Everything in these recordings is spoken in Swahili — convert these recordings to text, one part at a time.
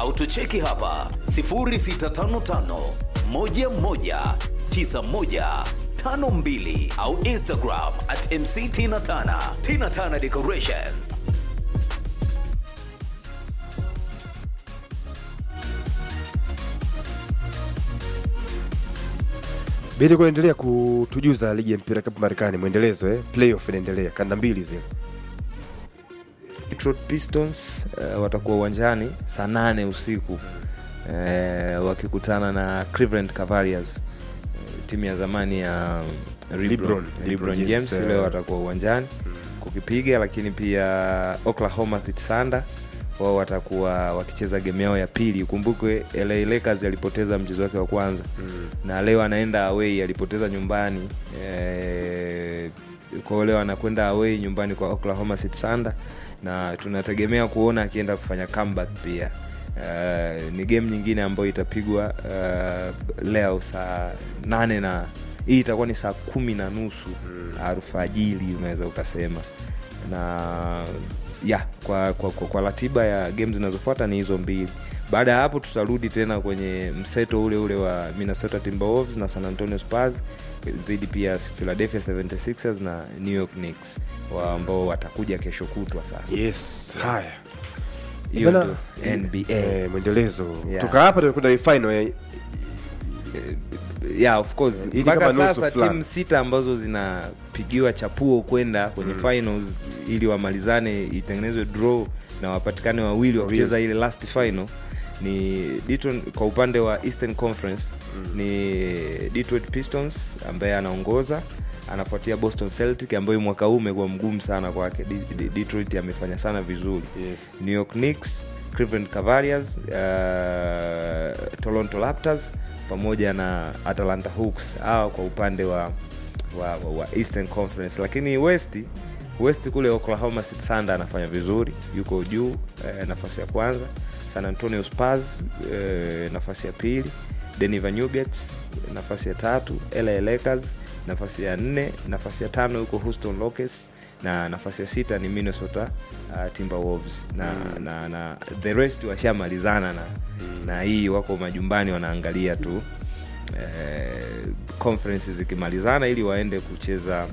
au tucheki hapa 0655 11 9152 au Instagram at MC Tina Tana. Tina Tana Decorations. Bidi kuendelea kutujuza ligi ya mpira kapu Marekani, mwendelezo eh? Playoff inaendelea, kanda mbili zile. Detroit Pistons uh, watakuwa uwanjani saa nane usiku uh, wakikutana na Cleveland Cavaliers uh, timu ya zamani ya LeBron, LeBron, LeBron, LeBron James James, eh. leo watakuwa uwanjani kukipiga, lakini pia Oklahoma City Thunder wao watakuwa wakicheza game yao ya pili. Ukumbukwe LA Lakers alipoteza mchezo wake wa kwanza na leo anaenda away, alipoteza nyumbani eh, kwa hiyo leo anakwenda away nyumbani kwa Oklahoma City Thunder na tunategemea kuona akienda kufanya comeback pia. Uh, ni game nyingine ambayo itapigwa uh, leo saa nane na hii itakuwa ni saa kumi na nusu alfajiri unaweza ukasema na ya kwa, kwa, kwa, kwa ratiba ya game zinazofuata ni hizo mbili baada ya hapo tutarudi tena kwenye mseto ule ule wa minnesota timberwolves na san antonio spurs dhidi pia ya philadelphia 76ers na new york knicks wa ambao watakuja kesho kutwa sasa Yes, haya hiyo Bana, ndio nba eh, mwendelezo Yeah. kutoka hapa tunakwenda final ya yeah of course Hii ni mpaka kama nusu sasa fulani. timu sita ambazo zinapigiwa chapuo kwenda kwenye finals ili wamalizane itengenezwe draw na wapatikane wawili wa kucheza ile last final ni Detroit, kwa upande wa eastern conference ni detroit pistons ambaye anaongoza anafuatia boston celtic ambayo mwaka huu umekuwa mgumu sana kwake De- De- detroit amefanya sana vizuri Yes. new york knicks cleveland cavaliers uh, toronto raptors pamoja na atlanta hawks hawa kwa upande wa, wa, wa, wa eastern conference lakini west west kule oklahoma city thunder anafanya vizuri yuko juu eh, nafasi ya kwanza san antonio spurs eh, nafasi ya pili denver nuggets nafasi ya tatu la lakers nafasi ya nne nafasi ya tano yuko houston rockets na nafasi ya sita ni minnesota uh, timberwolves na, mm. na, na the rest washamalizana na, mm. na hii wako majumbani wanaangalia tu eh, conference zikimalizana ili waende kucheza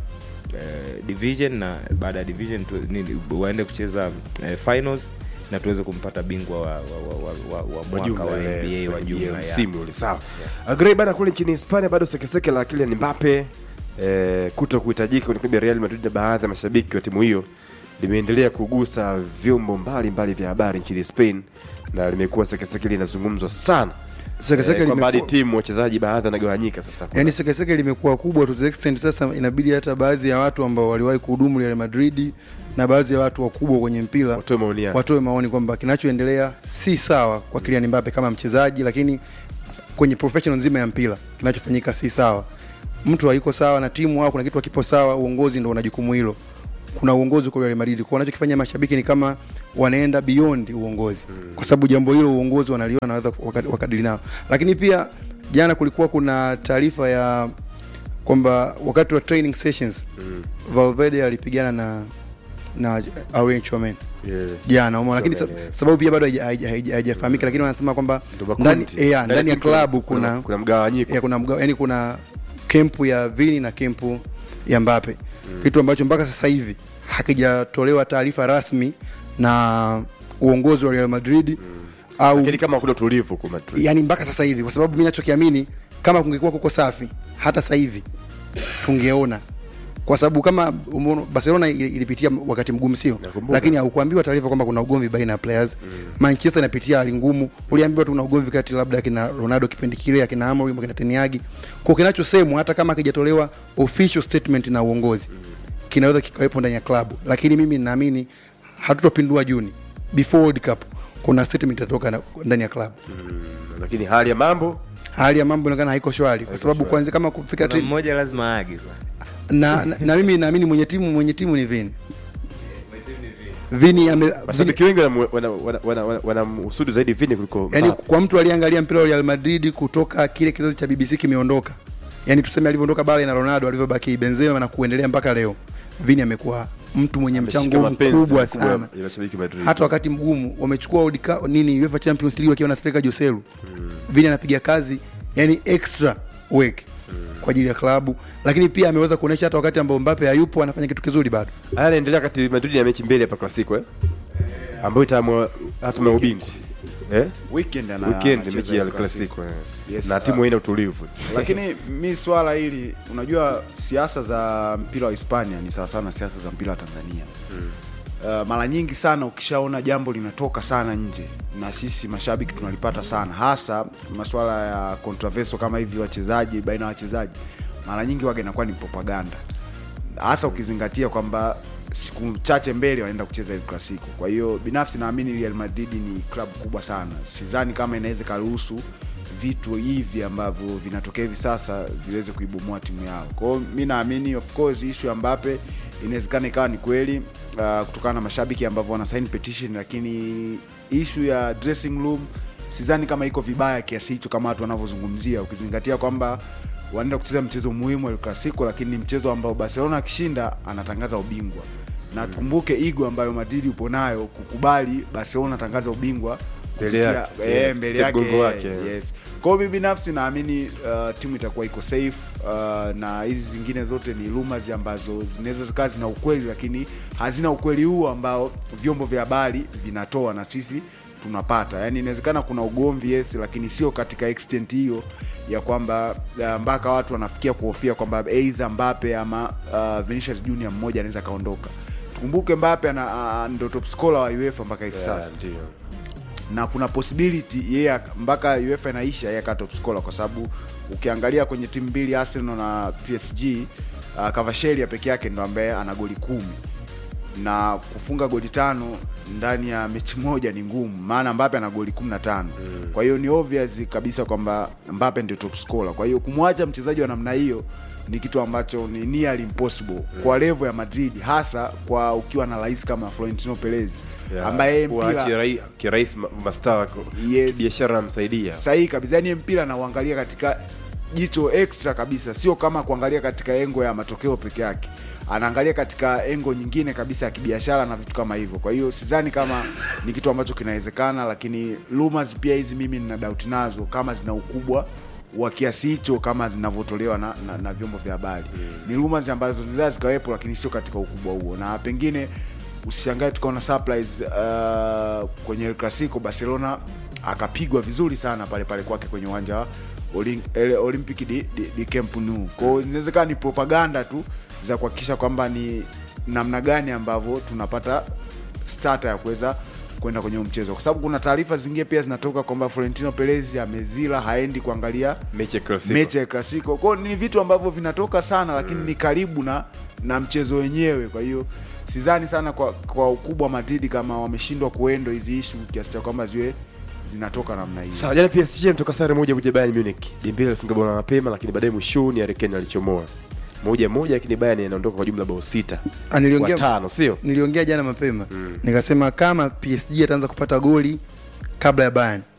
eh, division na baada ya division tu, nini, waende kucheza eh, finals na tuweze kumpata bingwa wa, wa, wa, wa, wa, wa mwaka wa nba wa jumla ya. msimu ule sawa agrei bana kule nchini hispania bado sekeseke la Kylian Mbappe eh, kuto kuhitajika kwenye klabu ya Real Madrid na baadhi ya mashabiki wa timu hiyo limeendelea kugusa vyombo mbalimbali vya habari nchini Spain na limekuwa sekeseke linazungumzwa sana Sekeseke eh, kwamba hadi limekuwa- timu wachezaji baadhi wanagawanyika sasa yani sekeseke limekuwa kubwa to the extent sasa inabidi hata baadhi ya watu ambao waliwahi kuhudumu Real Madrid na baadhi ya watu wakubwa kwenye mpira watoe maoni yao watoe maoni kwamba kinachoendelea si sawa kwa Kylian Mbappe kama mchezaji, lakini kwenye professional nzima ya mpira kinachofanyika si sawa. Mtu hayuko sawa na timu au kuna kitu hakipo sawa, uongozi ndio una jukumu hilo. Kuna uongozi kwa Real Madrid, kwa wanachokifanya mashabiki ni kama wanaenda beyond uongozi, kwa sababu jambo hilo uongozi wanaliona na wanaweza waka- wakadili nao. Lakini pia jana kulikuwa kuna taarifa ya kwamba wakati wa training sessions Valverde alipigana na na Aurelien Tchouameni Yeah. jana umeona, lakini sa- Tchouameni, yes. sababu pia bado haija- haija- haija- haijafahamika, lakini wanasema kwamba Ndio makundi. ndani eh, ya, Ndani ndani ya timu kuna- klabu kuna kuna mgawanyiko ya, kuna mga, yani kuna kempu ya Vini na kempu ya Mbappe kitu ambacho mpaka sasa hivi hakijatolewa taarifa rasmi na uongozi wa Real Madrid au lakini kama kuna utulivu kwa Madrid yani mpaka sasa hivi, kwa sababu mimi nachokiamini kama kungekuwa kuko safi hata sasa hivi tungeona, kwa sababu kama umeona Barcelona ili- ilipitia wakati mgumu, sio Nakumbuka. lakini haukuambiwa taarifa kwamba kuna ugomvi baina ya players. Manchester inapitia hali ngumu, uliambiwa tu kuna ugomvi kati labda akina Ronaldo kipindi kile, akina Amorim, akina Teniagi. Kwa kinachosemwa hata kama hakijatolewa official statement na uongozi kinaweza kikawepo ndani ya klabu, lakini mimi ninaamini hatutopindua Juni before World Cup, kuna statement itatoka na- ndani ya klabu lakini hali ya mambo hali ya mambo inaonekana haiko shwari kwa sababu kwanza kama kufika Kuna tri- mmoja lazima aage kwa. na, na, na mimi naamini mwenye timu mwenye timu ni Vini. Vini ame Vini, mashabiki wengi wanamhusudu wana, wana, wana, wana, wanamhusudu zaidi Vini kuliko yani Mbappe. kwa mtu aliyeangalia mpira wa Real Madrid kutoka kile kizazi cha BBC kimeondoka, yani tuseme alivyoondoka Bale na Ronaldo alivyobaki Benzema na kuendelea mpaka leo, Vini amekuwa mtu mwenye Ameshika mchango mapenzi mkubwa makubwa sana ya mashabiki wa Madrid. hata wakati mgumu wamechukua World Cup- nini UEFA Champions League wakiwa na striker Joselu vile anapiga kazi yani extra work kwa ajili ya klabu lakini pia ameweza kuonyesha hata wakati ambao Mbappe hayupo anafanya kitu kizuri bado haya yanaendelea kati Madrid na mechi mbili hapa Clasico eh ambayo itaamua hatuma ya ubingwa eh weekend ana weekend anacheza mechi ya El Clasico. Clasico eh. Yes, na uh, timu haina utulivu lakini mi swala hili unajua siasa za mpira wa hispania ni sawasawa na siasa za mpira wa tanzania Uh, mara nyingi sana ukishaona jambo linatoka sana nje na sisi mashabiki tunalipata sana hasa masuala ya controversial kama hivi wachezaji baina ya wachezaji mara nyingi waga inakuwa ni propaganda hasa ukizingatia kwamba siku chache mbele wanaenda kucheza El Clasico. Kwa hiyo binafsi naamini Real Madrid ni klabu kubwa sana, sidhani kama inaweza ikaruhusu vitu hivi ambavyo vinatokea hivi sasa viweze kuibomoa timu yao. Kwa hiyo mi naamini of course issue ya Mbappe inawezekana ikawa ni kweli uh, kutokana na mashabiki ambavyo wana sign petition, lakini issue ya dressing room sidhani kama iko vibaya kiasi hicho kama watu wanavyozungumzia, ukizingatia kwamba wanaenda kucheza mchezo muhimu El Clasico, lakini ni mchezo ambao Barcelona akishinda anatangaza ubingwa na tukumbuke igo ambayo Madrid upo nayo kukubali Barcelona atangaza ubingwa Mbele kupitia- yake. eh, Yeah, mbele kupitia yake mgongo wake. yes. Kwa hiyo mimi binafsi naamini uh, timu itakuwa iko safe uh, na hizi zingine zote ni rumors ambazo zinaweza zikawa zina ukweli, lakini hazina ukweli huo ambao vyombo vya habari vinatoa na sisi tunapata. Yani inawezekana kuna ugomvi yes, lakini sio katika extent hiyo ya kwamba uh, mpaka watu wanafikia kuhofia kwamba aidha Mbappe ama uh, Vinicius Junior mmoja anaweza kaondoka. Tukumbuke Mbappe ana uh, ndo top scorer wa UEFA mpaka hivi sasa Yeah, ndio na kuna possibility yeye ak- mpaka UEFA inaisha yeye aka top scorer kwa sababu ukiangalia kwenye timu mbili Arsenal na PSG uh, Kvaratskhelia peke yake ndo ambaye ana goli kumi na kufunga goli tano ndani ya mechi moja ni ngumu, maana Mbappe ana goli 15. Kwa hiyo ni obvious kabisa kwamba Mbappe ndio top scorer. Kwa hiyo kumwacha mchezaji wa namna hiyo ni kitu ambacho ni nearly impossible kwa level ya Madrid, hasa kwa ukiwa na rais kama Florentino Perez Yeah, ambaye yeye kuwa mpira kirai- kirahisi ma- mastaa wako Yes. biashara anamsaidia sahihi kabisa yani mpira nauangalia katika jicho extra kabisa sio kama kuangalia katika engo ya matokeo peke yake anaangalia katika engo nyingine kabisa ya kibiashara na vitu kama hivyo kwa hiyo sidhani kama ni kitu ambacho kinawezekana lakini rumors pia hizi mimi nina doubt nazo kama zina ukubwa wa kiasi hicho kama zinavyotolewa na, na, na vyombo vya habari ni rumors ambazo zinaweza zikawepo lakini sio katika ukubwa huo na pengine usishangae tukaona surprise uh, kwenye El Clasico Barcelona akapigwa vizuri sana pale pale kwake kwenye uwanja wa Olin- ele- Olympic di, di, di Camp Nou. Kwa hiyo inawezekana ni propaganda tu za kuhakikisha kwamba ni namna gani ambavyo tunapata starter ya kuweza kwenda kwenye huu mchezo, kwa sababu kuna taarifa zingine pia zinatoka kwamba Florentino Perez amezila, haendi kuangalia mechi ya Clasico. mechi ya Clasico. Kwa hiyo ni vitu ambavyo vinatoka sana, lakini ni karibu na na mchezo wenyewe. Kwa hiyo sidhani sana kwa, kwa ukubwa wa Madrid kama wameshindwa kuendo hizi ishu kiasi cha kwamba ziwe zinatoka namna hiyo. Sawa, jana PSG mtoka sare moja moja Bayern Munich. Dembele alifunga bao la mapema lakini baadaye mwishoni Harry Kane alichomoa. Moja moja lakini Bayern inaondoka kwa jumla bao sita. Ah, niliongea- Kwa tano, sio? niliongea jana mapema nikasema kama PSG ataanza kupata goli kabla ya Bayern